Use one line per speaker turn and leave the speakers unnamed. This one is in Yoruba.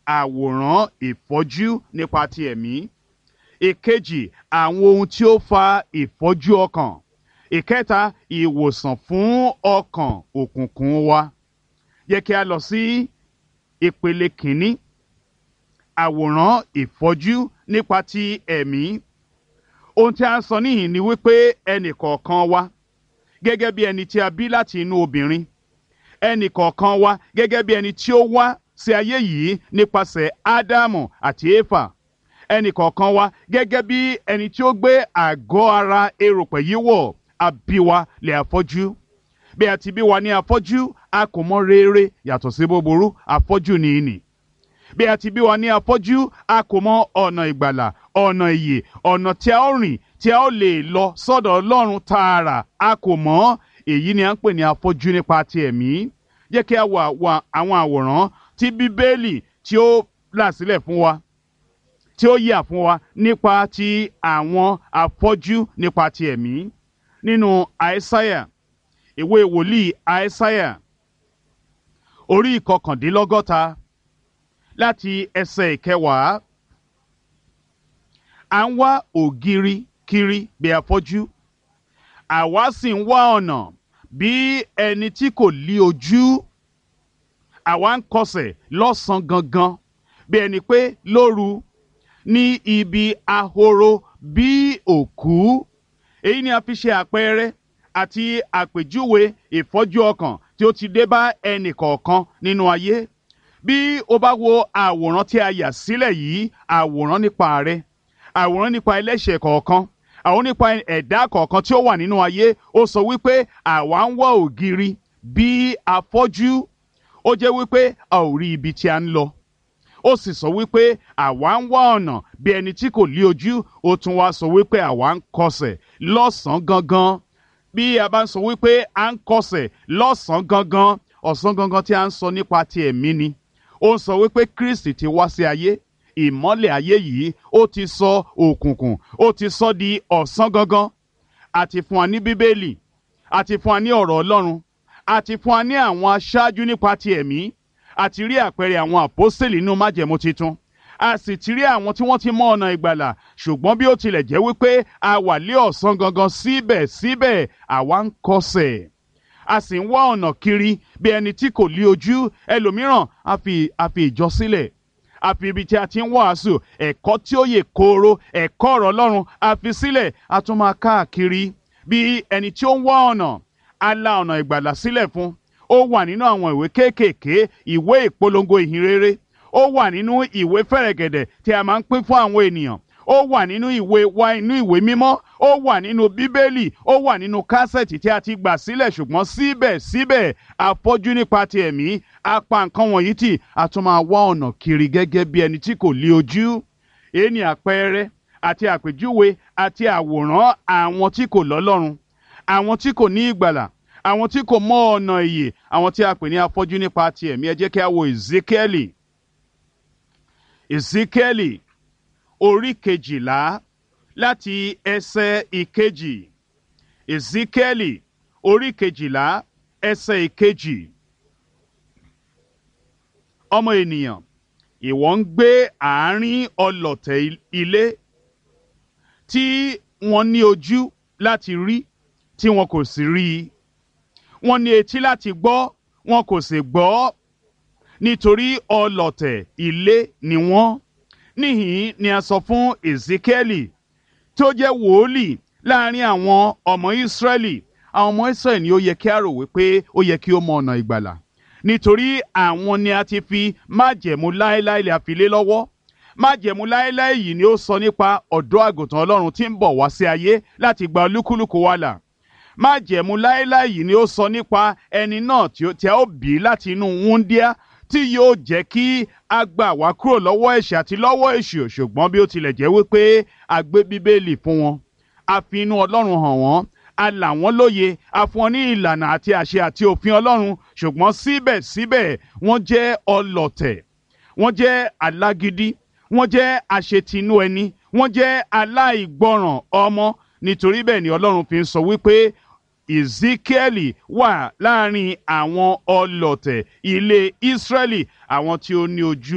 àwòrán ìfọ́jú nípa ti ẹ̀mí ìkejì àwọn ohun tí ó fa ìfọ́jú ọkàn ìkẹta ìwòsàn fún ọkàn òkùnkùn wa yẹ kí a lọ sí ìpele kìíní àwòrán ìfọ́jú nípa ti ẹ̀mí ohun tí a ń sọ níhìn ni wípé ẹnì kọ̀ọ̀kan wa gẹ́gẹ́ bí ẹni tí a bí láti inú obìnrin ẹnì kọ̀ọ̀kan wa gẹ́gẹ́ bí ẹni tí ó wá sí ayé yìí nípasẹ̀ ádámù àti éfà ẹnì kọ̀ọ̀kan wa gẹ́gẹ́ bí ẹni tí ó gbé àgọ́ ara erùpẹ̀ yìí wọ̀ àbíwa lè afọ́jú bí a ti bí wa ní afọ́jú a kò mọ rere yàtọ̀ sí búburú afọ́jú ni ìní bí a ti bí wa ní afọ́jú a kò mọ ọ̀nà ìgbàlà ọ̀nà ìyè ọ̀nà tí a ó rìn tí a ó lè lọ sọ́dọ̀ ọlọ́run tààrà a kò mọ̀ èyí ni à ń pè ní afọ́jú nípa ti ẹ̀mí jẹ́ kí a wà wà àwọn àwòrán tí bíbélì tí ó là sílẹ̀ fún wa tí ó yà fún wa nípa ti àwọn afọ́jú nípa ti ẹ̀mí nínú àìsáyà ìwé wòlíì àìsáyà orí ìkọkàndínlọ́gọ́ta láti ẹsẹ̀ ìkẹwàá à ń wá ògiri kiri bí afọ́jú àwa sì ń wá ọ̀nà bí ẹni tí kò lí ojú àwa ń kọsẹ̀ lọ́sàn-án gangan bí ẹni pé lóru ní ibi ahoro bí òkú èyí ni a fi ṣe àpẹẹrẹ àti àpèjúwe ìfọ́jú ọkàn tí ó ti dé bá ẹnì kọ̀ọ̀kan nínú ayé bí o bá wo àwòrán tí a yà sílẹ̀ yìí àwòrán nípa rẹ àwòrán nípa ẹlẹ́ṣẹ̀ kọ̀ọ̀kan àwọn nípa ẹ̀dá kọ̀ọ̀kan tí ó wà nínú ayé ó sọ wípé àwa ń wá ògiri bí afọ́jú ó jẹ́ wípé a ò rí ibi tí a ń lọ ó sì sọ wípé àwa ń wá ọ̀nà bí ẹni tí kò lí ojú ó tún wá sọ wípé àwa ń kọsẹ̀ lọ́sàn-án gangan bí a bá ń sọ wípé à ń kọsẹ̀ lọ́sàn-án gangan ọ̀sán gangan tí a ń sọ nípa ti ẹ̀mí ni ó ń sọ wípé Kristi ti wá sí ayé ìmọ́lẹ̀ ayé yìí ó ti sọ òkùnkùn ó ti sọ di ọ̀sán gangan àti fún wa ní bíbélì àti fún wa ní ọ̀rọ̀ Ọlọ́run àti fún wa ní àwọn aṣáájú nípa ti ẹ̀mí àti rí àpẹẹrẹ àwọn àpọ́sẹ̀lì nínú májẹ̀mú titun a sì ti rí àwọn tí wọ́n ti mọ ọ̀nà ìgbàlà ṣùgbọ́n bí ó tilẹ̀ jẹ́ wípé a wà lé ọ̀sán gangan síbẹ̀síbẹ̀ àwa ń kọsẹ̀ a sì ń wá ọ̀nà kiri bí ẹni tí kò lí ojú ẹlòmíràn a fi a fi ìjọ sílẹ̀ a fi ibi tí a ti ń wàásù ẹ̀kọ́ tí ó yè kooro ẹ̀kọ́ ọ̀rọ̀ Ọlọ́run a fi sílẹ̀ a tún máa káàkiri bí ẹni tí ó ń wá ọ̀nà a la ọ̀nà ìgbàlà sílẹ̀ fún ó wà nínú àwọn ìwé kéékèèké ìwé ìpolongo ìhìnrere ó wà nínú ìwé fẹ̀rẹ̀gẹ̀dẹ̀ tí a máa ń pín fún àwọn ènìyàn ó wà nínú ìwé wa inú ìwé mímọ́ ó wà nínú bíbélì ó wà nínú kásẹ̀tì tí a ti gbà sílẹ̀ ṣùgbọ́n síbẹ̀síbẹ̀ afọ́jú nípa ti ẹ̀mí a pa nǹkan wọ̀nyí tì a tún máa wá ọ̀nà kiri gẹ́gẹ́ bí ẹni tí kò lí ojú èyí ni àpẹẹrẹ àti àpèjúwe àti àwòrán àwọn tí kò lọ́lọ́run àwọn tí kò ní ìgbàlà àwọn tí kò mọ ọ̀nà ìyè àwọn tí a pè ní afọ́jú nípa ti ẹ̀mí ẹ jẹ́ kí a wo Ezekieli Ezekieli orí kejìlá láti ẹsẹ̀ ìkejì Ezekieli orí kejìlá ẹsẹ̀ ìkejì ọmọ ènìyàn ìwọ ń gbé àárín ọlọ̀tẹ̀ ilé tí wọ́n ní ojú láti rí tí wọn kò sì rí i wọ́n ní etí láti gbọ́ wọn kò sì gbọ́ nítorí ọlọ̀tẹ̀ ilé ni wọ́n níhìn ni a sọ fún Ezekieli tó jẹ́ wòólì láàrin àwọn ọmọ Ísírẹ́lì àwọn ọmọ Ísírẹ́lì ni ó yẹ kí a rò wípé ó yẹ kí ó mọ ọ̀nà ìgbàlà nítorí àwọn ni a ti fi májẹ̀mú láéláé lè àfilé lọ́wọ́ májẹ̀mú láéláé yìí ni ó sọ nípa ọ̀dọ́ àgùntàn Ọlọ́run tí ń bọ̀ wá sí ayé láti gba olúkúlùkù wa là májẹ̀mú láéláé yìí ni ó sọ nípa ẹni náà tí a ó bí láti inú wúndíá tí yóò jẹ́ kí a gbà wá kúrò lọ́wọ́ ẹ̀ṣẹ̀ àti lọ́wọ́ èṣù ṣùgbọ́n bí ó tilẹ̀ jẹ́ wípé a gbé bíbélì fún wọn a fi inú ọlọ́run hàn wọ́n a là wọ́n lóye a fún wọn ní ìlànà àti àṣẹ àti òfin ọlọ́run ṣùgbọ́n síbẹ̀síbẹ̀ wọ́n jẹ́ ọlọ̀tẹ̀ wọ́n jẹ́ alágídí wọ́n jẹ́ àṣetinú ẹni wọ́n jẹ́ aláìgbọràn ọmọ nítorí bẹ́ẹ̀ ni ọlọ́run fi ń sọ wípé Ezekieli wà láàrin àwọn ọlọ̀tẹ̀ ilé Ísírẹ́lì àwọn tí ó ní ojú